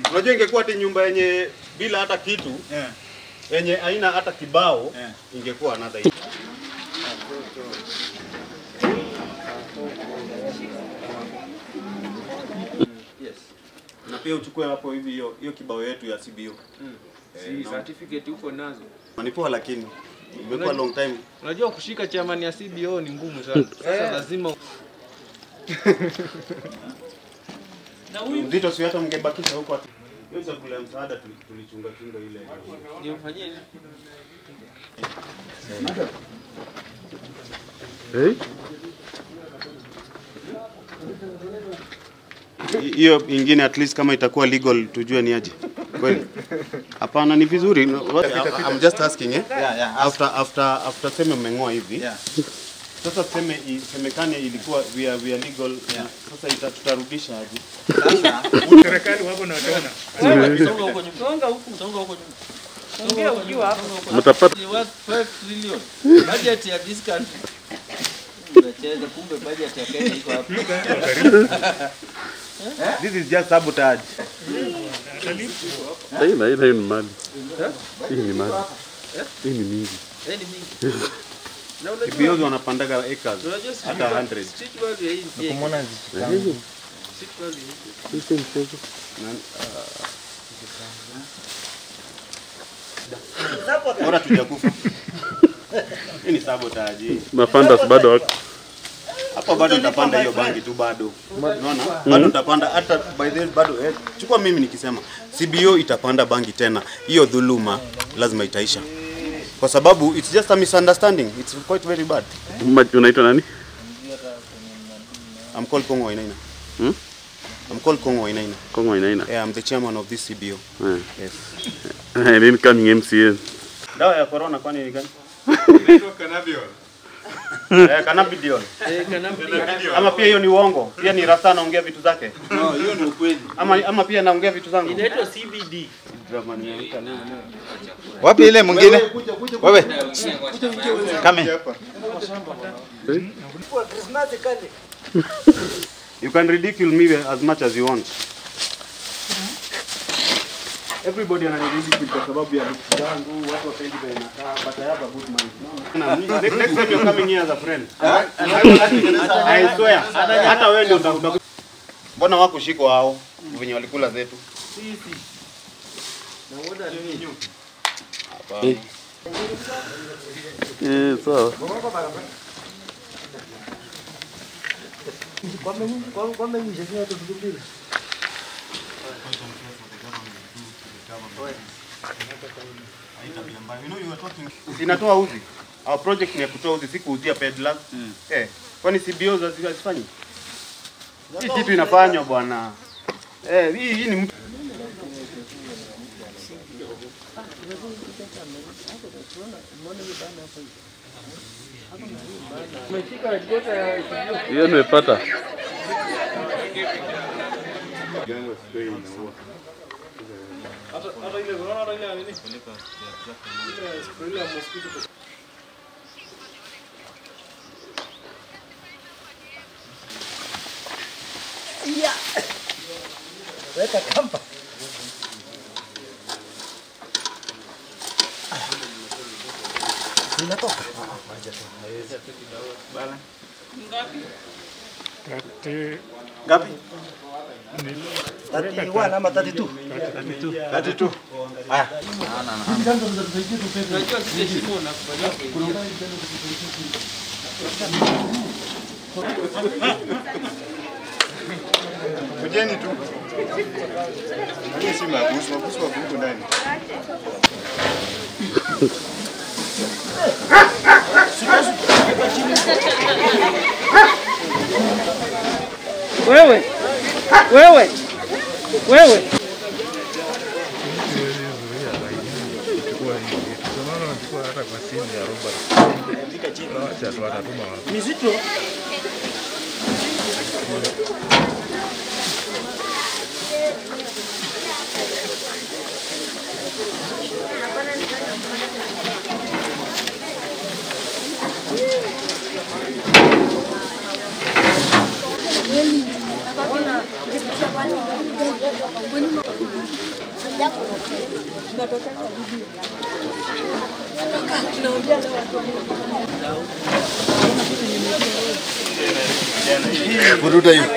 Unajua ingekuwa ati nyumba yenye bila hata kitu Yeah. yenye haina hata kibao Yeah. ingekuwa another issue. Yes. Na pia uchukue hapo hivi hiyo hiyo kibao yetu ya CBO. Si certificate uko nazo. Ni poa lakini imekuwa long time. Unajua kushika chairman ya CBO ni ngumu sana. Sasa lazima Mzito si hata mngebakisha huko ati. Hiyo chakula ya msaada tuli- tulichunga chunga ile. nimfanyie nini? Hi- hiyo ingine at least kama itakuwa legal tujue ni aje kweli hapana ni vizuri No, what- I- I'm just asking eh Yeah, yeah. after after after seme mmeng'oa hivi Yeah. sasa tuseme isemekane ilikuwa we are, we are legal Yeah. sasa ita, tutarudisha aje Sasa Serikali wako na wataona. Songa huko nyuma. Songa huko. Songa huko nyuma. Ongea ukiwa hapo. Mtapata Ni worth 5 trillion. Budget ya this country. Unacheza kumbe budget ya Kenya iko hapo. this is just sabotage hii na hii na hii ni mali. Hii ni mali. Hii ni mingi. Eh, ni mingi. Na unajua kibiozi wanapandaga acres unajua street hata value- 100 street value ya hii pia iko. Street value iko. Hii si mchezo. bora tujakufa hii ni sabotage hii Mafandas bado wako. hapo bado nitapanda hiyo bangi tu bado unaona bado nitapanda hata by the way bado eh, chukua mimi nikisema CBO itapanda bangi tena hiyo dhuluma lazima itaisha kwa sababu it's just a misunderstanding it's quite very bad Ma- Unaitwa nani? I'm called Kongo Wainaina Hmm? I'm called Kongo Wainaina Kongo inaina. yeah I'm the chairman of this CBO Eh. yes Eh, Nini coming MCA? dawa ya corona kwani ni gani Inaitwa cannabidiol. eh cannabidiol Eh, cannabidiol. ama pia hiyo ni uongo pia ni rasta anaongea vitu zake no, hiyo ni ukweli. ama ama pia naongea vitu zangu Inaitwa CBD. Wapi ile mwingine? Wewe. Kame. You can ridicule me as much as you want. Everybody ananiridicule kwa sababu ya looks zangu, watu wapendi vile nakaa, but I have a good mind. Next next time you're coming here as a friend. I swear. Hata wewe ndio utakuta. Mbona wakushikwa hao venye walikula zetu? Hapana. Eh, sawa. Inatoa uzi. Our project ni ya kutoa uzi, si kuuzia peddlers. Eh, kwani CBO hazi- hazifanyi? Hii kitu inafanywa bwana. Eh, hii hii ni mtu Hiyo nimepata. Kati ngapi? 31 ama 32? 32. Haya. Unajua kile shimo unakufanyia kuingia. kujeni tu. Hii si mabusu, mabusu wako huko ndani. Wewe, wewe, wewe. Mizito. Kweli. Vuruta hiyo.